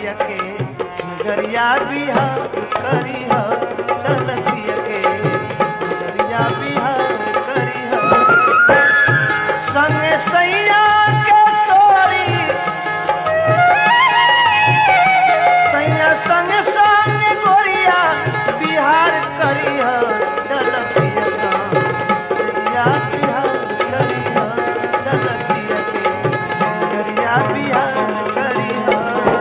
पिया के गरिया बिहार करी ह चल पिया के गरिया बिहार करी ह संगे सैया के तोरी सैया संग संग गोरिया बिहार करी ह चल पिया संग गरिया बिहार करी ह चल पिया के गरिया बिहार करी ह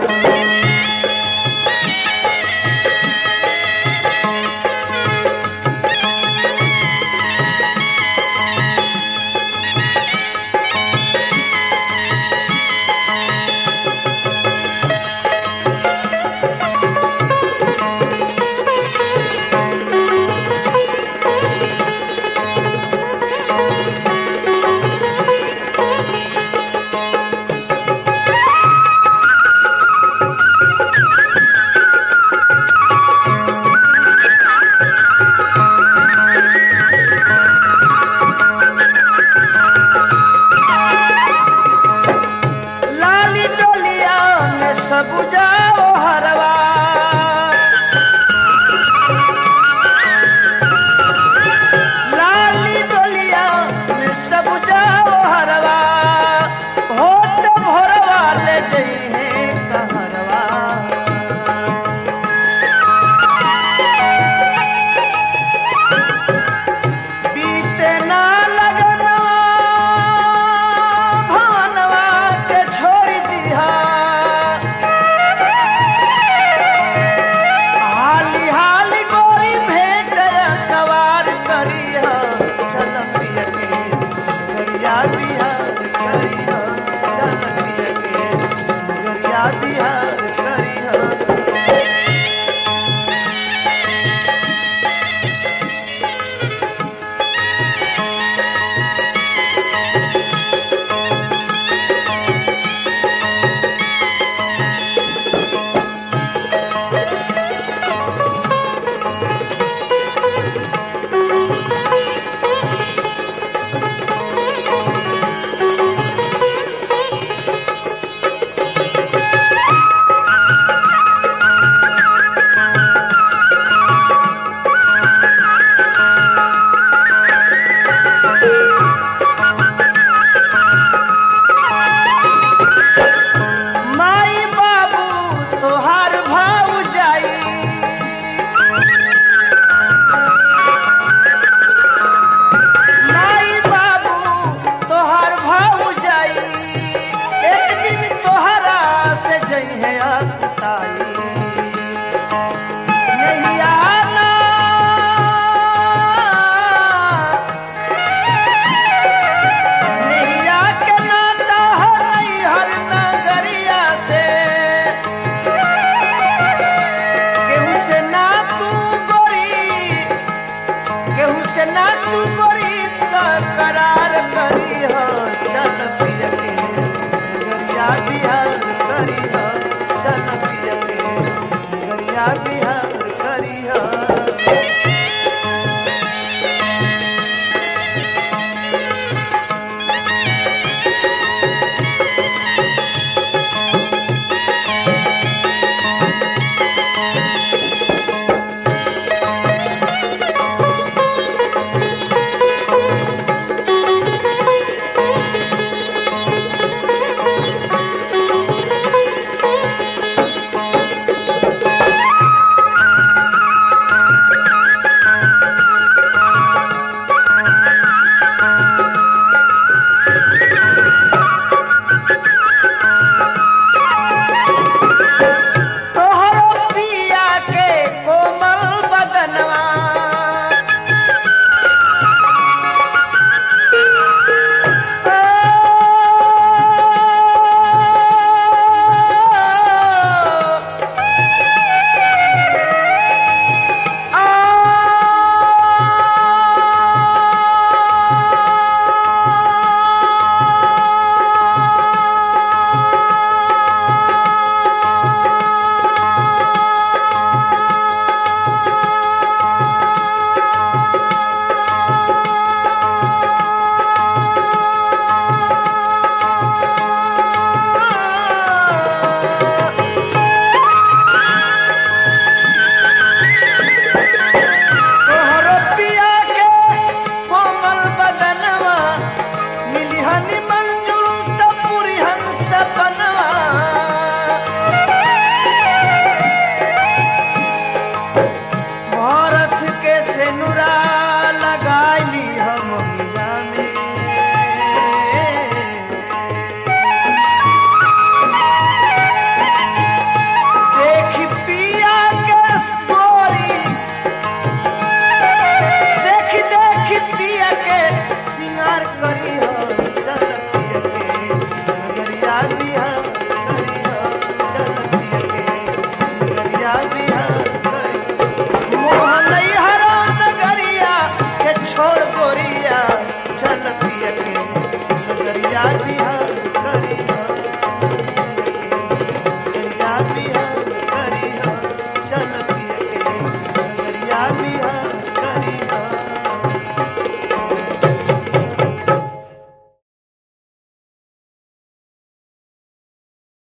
लाली डोलिया में सब जाओ हरवा लाली डोलिया में सब जाओ हरवा होत भोरवा ले जइहे कहरवा बीते ना लगना भानवा के छोड़ दिहा हाली हाली गोरी भेंट कवार करिह चल पिया के गरिया बिहार करिह चल पिया के गरिया बिहार करिह माई बाबू तोहार भाव जाई माई बाबू तोहार भाव जाई एक दिन तोहरा से जइहे अकुताई नहीं आना सपना में देखी पिया के गोरी देखी देखी पिया के सिंगार कर